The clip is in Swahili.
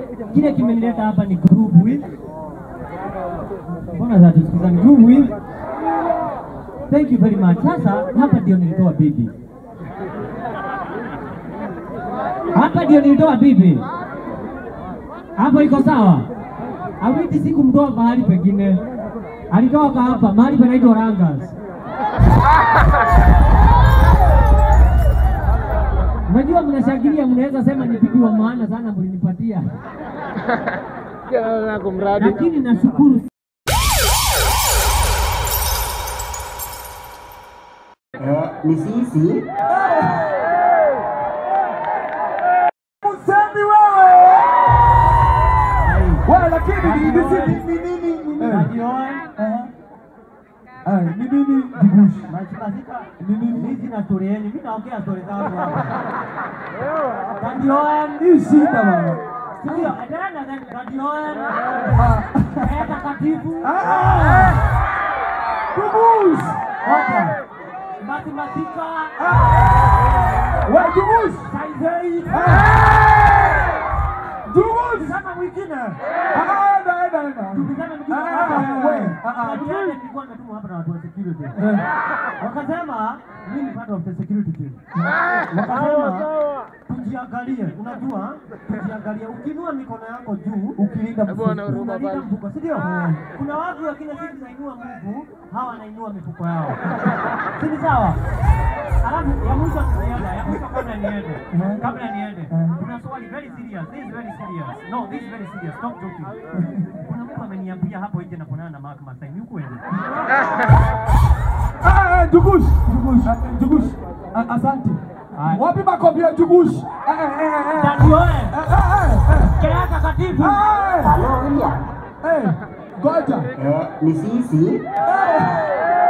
kile kimenileta hapa ni group with. Mbona za tusikizani group with? Thank you very much. Sasa hapa ndio nilitoa bibi, hapa ndio nilitoa bibi. Hapo iko sawa? Awiti sikumtoa mahali pengine, alitoka hapa mahali panaitwa Rangas. Unajua, mnashangilia, mnaweza sema ni bibi wa maana sana mlinipatia, Kila kumradi. lakini nashukuru Eh, ni sisi Usemi wewe. Wewe lakini ni ni si- ni ni nini ni nini? Radioan, Eh. Eh, ni nini jigushi? Mashikashika, Ni nini? hizi na stori yenu, mimi naongea stori zangu hapa. Radioan, Hii shida bana. Sindio? Endelea na then Radioan, Ah. eh, takatifu, Ah. Jigushi. Oja, mathematika, Wewe jigushi. saizei, Jigushi. kama mwingine. Ah, enda enda enda. Tukisema mwingine Ah, hapa, ah, we, ah, ah. Radioan nilikuwa nimetumwa hapa na watu wa security. Eh. Wakasema mimi ni part of the security team. Wakasema tujiangalie, unajua tujiangalie, ukinua mikono yako juu Ukilinda Hebu ona mfuko. huruma unalinda pale. mfuko, si ndio? Kuna watu wakina sisi tunainua mguu, hawa wanainua mifuko yao, si ni sawa? Alafu ya mwisho tunaenda, ya mwisho kabla niende, kabla niende, kuna swali very serious, this is very serious, no, this is very serious, stop joking. Kuna mtu ameniambia hapo nje na kuonana na Mark Masai, ni ukweli? Ah, eh, Jugush, Jugush, ah, eh, Jugush. Ah, Asante. Haya. Wapi makofi ya Jugush? Eh, eh, eh, eh. Ndio eh, Eh, eh, eh, kila takatifu. eh. halo William Eh, ngoja. eh, ni sisi Eh,